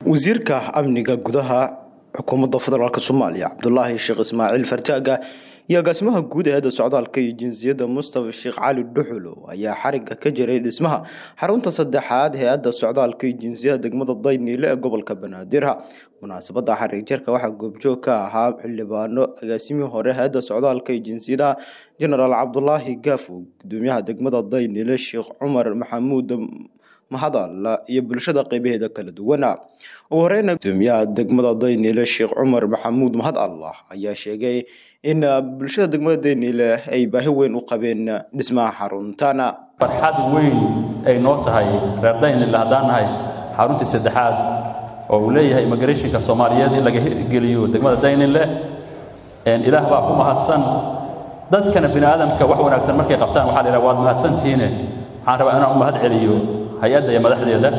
wasiirka amniga gudaha xukuumadda federaalk soomaaliya cabdulaahi sheekh ismaaciil fartaaga iyo agaasimaha guud ee hadda socdaalka iyo jinsiyadda mustafa sheekh cali dhuxulo ayaa xariga ka jiray dhismaha xarunta saddexaad hay-adda socdaalka iyo jinsiyada degmada dayniile ee gobolka banaadir munaasabada xarig jarka waxaa goobjoog ka ahaa xildhibaano agaasimihii hore hay-adda socdaalka iyo jinsiyadaha jenaraal cabdulaahi gaafo gudoomiyaha degmada dayniile sheekh cumar maxamuud mahadalla iyo bulshada qeybaheeda kala duwana ugu horeyna gudoomiyaha degmada dayniile sheekh cumar maxamuud mahad allah ayaa sheegay in bulshada degmada dayniile ay baahi weyn u qabeen dhismaha xaruntana farxad weyn ay noo tahay reer daynile haddaan nahay xaruntii saddexaad oo uu leeyahay immigrationka soomaaliyeed in laga hirgeliyo degmada daynile ilaah baa ku mahadsan dadkana bini aadamka wax wanaagsan markay qabtaan waxaa la yidhaha waad mahadsantihiine waxaan rabaa inaan u mahad celiyo hay-adda iyo madaxdeeda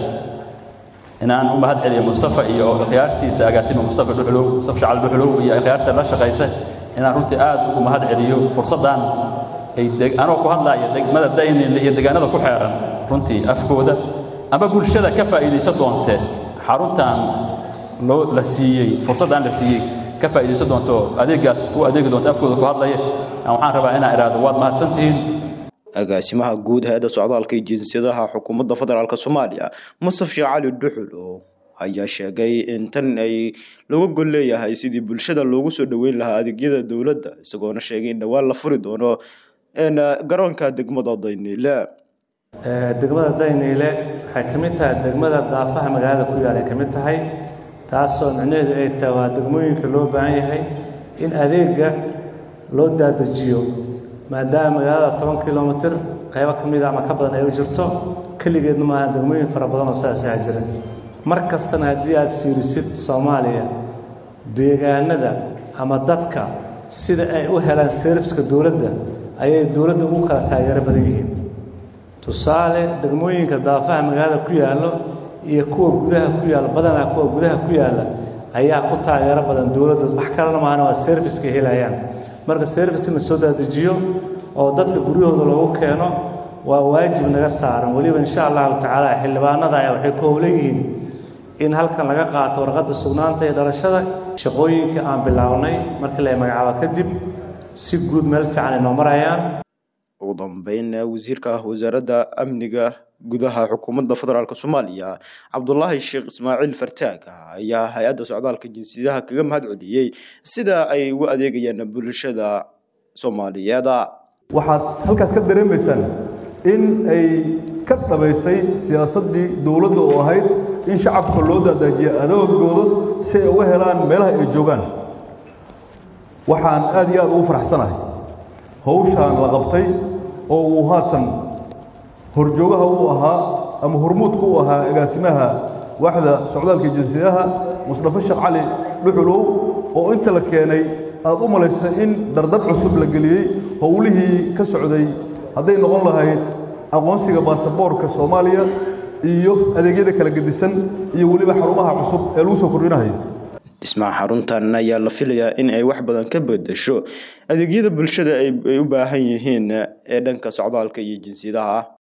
inaan u mahad celiyo mustafa iyo khiyaartiisa agaasima mustafa dhuxulow mustafa shacal dhuxulow iyo khiyaarta la shaqaysa inaan runtii aad ugu mahad celiyo fursaddan ay anoo ku hadlaaya degmada daynile iyo deegaanada ku xeeran runtii afkooda ama bulshada ka faa'iidaysan doonte xaruntan loo la siiyey fursaddan la siiyey ka faa'iidaysan doonto adeeggaas u adeegi doonto afkooda ku hadlaya waxaan rabaa inaan idhaahdo waad mahadsantihiin agaasimaha guud hay-adda socdaalka iyo jinsiyadaha xukuumadda federaalk soomaaliya mustaf sheekh cali dhuxulo ayaa sheegay in tan ay looga gol leeyahay sidii bulshada loogu soo dhoweyn lahaa adeegyada dowladda isagoona sheegay in dhowaan la furi doono garoonka degmada dayniile degmada dayniile waxay ka mid tahay degmada daafaha magaalada ku yaal ay ka mid tahay taasoo micnaheedu ay tahay waa degmooyinka loo baahan yahay in adeega loo daadajiyo maadaama magaalada toban kilomitir qaybo ka mida ama ka badan ay u jirto keligeedna maaha degmooyin fara badan oo saasaa jira mar kastana haddii aad fiirisid soomaaliya deegaanada ama dadka sida ay u helaan serviska dowladda ayay dowladda ugu kala taageero badan yihiin tusaale degmooyinka daafaha magaalada ku yaallo iyo kuwa gudaha ku yaalla badanaa kuwa gudaha ku yaalla ayaa ku taageero badan dowladda wax kalena maahana waa serviska helayaan marka serviska la soo daadajiyo oo dadka guryahooda loogu keeno waa waajib naga saaran weliba insha allahu tacaala xildhibaanada ayaa waxay ku howlan yihiin in halkan laga qaato warqadda sugnaanta iyo dhalashada shaqooyinka aan bilownay markii la magacaabo kadib si guud meel fiican ay noo marayaan ugu dambeyn wasiirka wasaaradda amniga gudaha xukuumadda federaalk soomaaliya cabdulaahi sheekh ismaaciil fartaag ayaa hay-adda socdaalka jinsiyadaha kaga mahad celiyey sida ay ugu adeegayaan bulshada soomaaliyeed waxaad halkaas ka dareemaysaan in ay ka dhabaysay siyaasaddii dowladda oo ahayd in shacabka loo daadaajiya adoogooda si ay uga helaan meelaha ay joogaan waxaan aad iyo aad ugu faraxsanahay hawshaan la qabtay oo uu haatan horjoogaha u ahaa ama hormuudka u ahaa agaasimaha waaxda socdaalka jinsiyadaha musdafe sheekh cali dhuxulow oo inta la keenay aad u malaysa in dardar cusub la geliyey howlihii ka socday hadday noqon lahayd aqoonsiga baasaboorka soomaaliya iyo adeegyada kala gedisan iyo weliba xarumaha cusub ee lagu soo kordhinayo dhismaha xaruntan ayaa la filayaa in ay wax badan ka bedesho adeegyada bulshada ay u baahan yihiin ee dhanka socdaalka iyo jinsiyadaha